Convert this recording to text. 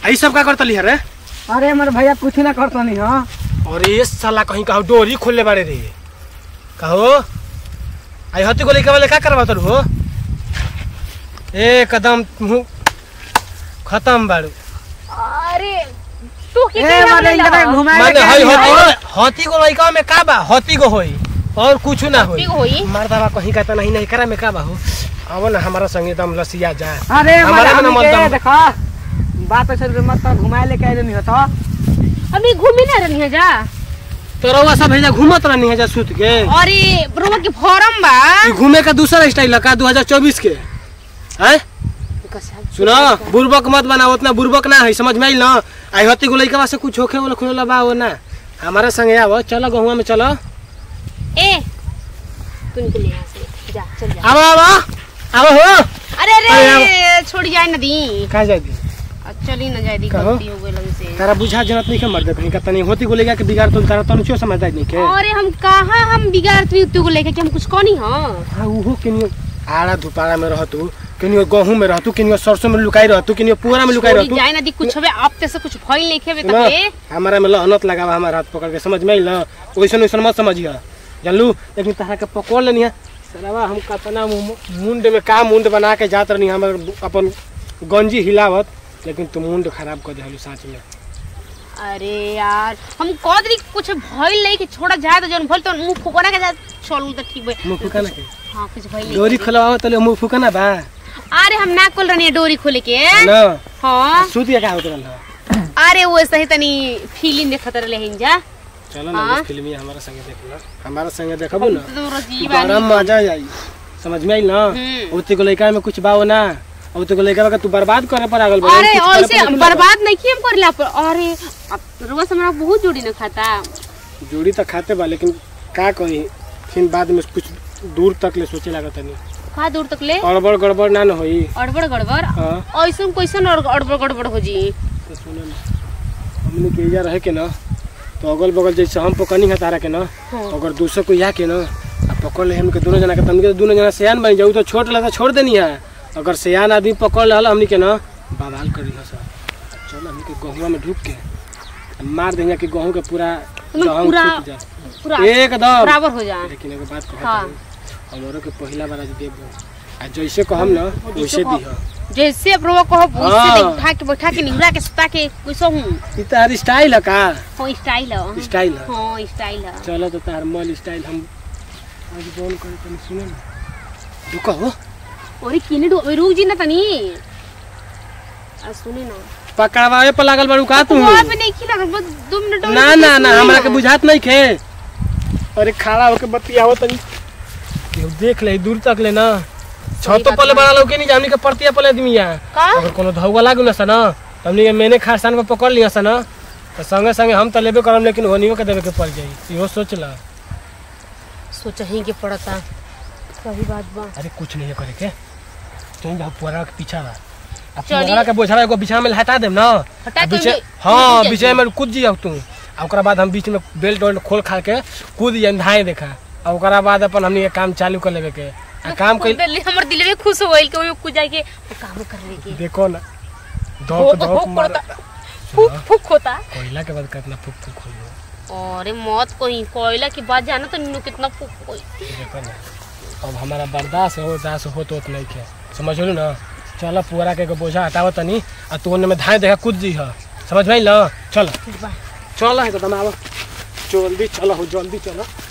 आई सब का करतली रे अरे हमारे भैया कुछ ना करता नहीं हाँ अरे ये साला कहीं कहो डोरी खोलले बारे रे कहो आई हती को लेके वाले का करवा तर हो ए कदम मुंह खत्म बाड़ू अरे तू की ए मारे इनका घुमाए माने हई हती हती को लइका में का बा हती को होई और कुछ ना होई हती को होई? मर्दावा कहीं का नहीं नहीं करा में का बा हो आवो ना हमारा संगे दम लसिया जा अरे हमारे में ना हमारे मन दम देखा बात ऐसे मत कर घुमाए लेके आए नहीं होता अभी घूमी ना रहनी है जा तोरवा सब भेजा घूमत रहनी है जा सुत के अरे रोमा के फॉर्म बा ई घूमे का दूसरा स्टाइल का 2024 के हैं सुनो बुर्बक मत बनाओ उतना बुर्बक ना है समझ में आइल ना आई हती को लइका से कुछ होखे वाला खुला बा हो ना हमारे संगे आवो चलो गहुआ में चलो ए तू निकल यहाँ से जा चल जा आवो आवो आवो हो अरे अरे अरे छोड़ जाए ना दी कहा जाएगी चली ना जाए दी कहो। गलती हो गई हमसे तारा बुझा जनत नहीं के मर दे कहीं का तनी होती को लेगा के बिगाड़ तो तारा तनु क्यों समझदार नहीं के अरे हम कहाँ हम बिगाड़ तू तू को लेके कि हम कुछ कनी हां हां उहो केनियो आड़ा धुपाड़ा में रहतू केनियो गहूं में रहतू केनियो सरसों में लुकाई रहतू केनियो पूरा में लुकाई छोड़ी रहतू जाए ना दी कुछ हवे अब ते से कुछ भइल नहीं खेबे ना, तके हमारा में लहनत लगावा हमारा हाथ पकड़ के समझ में आइल ना वैसन वैसन मत समझिया जानलू लेकिन तारा के पकड़ लेनी है सरवा हम कतना मु- मुंड में का मुंड बना के जात रहनी हमर अपन गंजी हिलावत लेकिन तू मुंड खराब कर देलू सच में अरे यार हम कह दी कुछ भइल नहीं कि छोड़ा जाए तो जन भइल तो मुंह फुकना के जा चल तो ठीक बे मुंह फुकाना के हां कुछ भइल नहीं डोरी खोलवाओ तले मुंह फुकाना बा अरे हम ना खोल रहनी है डोरी खोले के ना हां सूतिया का होत रहल अरे वो सही तनी फीलिंग देखत रहे हैं जा चलो ना हाँ। उस फिल्म हमारा संगे देख लो हमारा संगे देखबू ना तो रोजी बड़ा मजा आई समझ में आई ना हम्म। उते को लइका में कुछ बाओ ना उते को लइका के तू बर्बाद करे पर आगल अरे ऐसे बर्बाद नहीं किए हम करला पर अरे अब रोज हमरा बहुत जोड़ी न खाता जोड़ी तो खाते बा लेकिन का कही फिर बाद में कुछ दूर तक ले सोचे लागत नहीं का दूर तक ले गड़बड़ गड़बड़ ना न होई अड़बड़ गड़बड़ हाँ ऐसन कैसन और अड़बड़ गड़बड़ हो जी तो सुनो ना हमने के इजा रहे के ना तो अगल बगल जैसे हम पकड़नी है तारा के ना हाँ। अगर दूसरे को या के ना आ पकड़ ले हमके दोनों जना के तमके दोनों जना सियान बन जाऊ तो छोट लगा छोड़ देनी है अगर सियान आदमी पकड़ ले हमनी के ना बवाल कर रही सर चल हमनी के गहुआ में ढुक के मार देंगे कि गहूं के पूरा तुम जहम पूरा छूट जाए पूरा एकदम बराबर हो जा लेकिन एगो बात कहत हाँ। हूँ हमरो के पहिला बार आज देबो आ जैसे कहम ना वैसे कहो। दिह जैसे अब रोवा कहो हाँ। उससे बैठा के बैठा के निहुरा के सुता के कैसा हूँ ई तार स्टाइल है का हो स्टाइल है स्टाइल है हाँ स्टाइल है चलो तो तार मल स्टाइल हम आज बोल करे तनी सुने ना तू कहो अरे किने डो रुक जी ना तनी आ सुने ना पकड़वावे पर लागल बारू का तू वहाँ पे नहीं खिला बस दो मिनट और ना रुक ना के ना सुने हमरा के बुझात नहीं खे अरे खड़ा होके बतियावो तनी केहू देख ले दूर तक ले ना छतो बात पले बा। बड़ा लोग के नहीं जामनी के परतिया पले आदमी है का अगर कोनो धौवा लागू ना सा ना तो हमनी के मैंने खारसान पर पकड़ लिया सा ना तो संगे संगे हम तो लेबे करम लेकिन होनियो के देवे के पड़ जाई इहो सोच ला सोचा ही के पड़ता सही बात बा अरे कुछ नहीं है करे के तुम जाओ पुअरा के पीछा बा अब चली। पुअरा के बोझरा एगो बिछा में हटा देम ना हटा आ के बीचे ओमे- हाँ ओमे बीचे में कूद जाओ तू आ ओकरा बाद हम बीच में बेल्ट वेल्ट खोल खा के कूद जाए धाए देखा आ ओकरा बाद अपन हमनी के काम चालू कर लेवे के आ काम कोई कइल हमर दिल में खुश होइल के ओमे कुछ जाए के वो काम कर ले के देखो ना हो धोक हो धोक मार करता फुक फुक होता कोयला के बाद कितना फुक फुक होई अरे मौत कोई कोयला की बात जाना तो नीनू कितना फुक कोई देखो ना अब हमारा बर्दाश्त हो दास हो तो नहीं के समझ लो ना चल पुअरा के एगो बोझा हटाव तनी आ तू ओने में धाए देखा कूद जी ह समझ में ना चल ठीक बा चल है तो तुम आव जल्दी चलो हो जल्दी चलो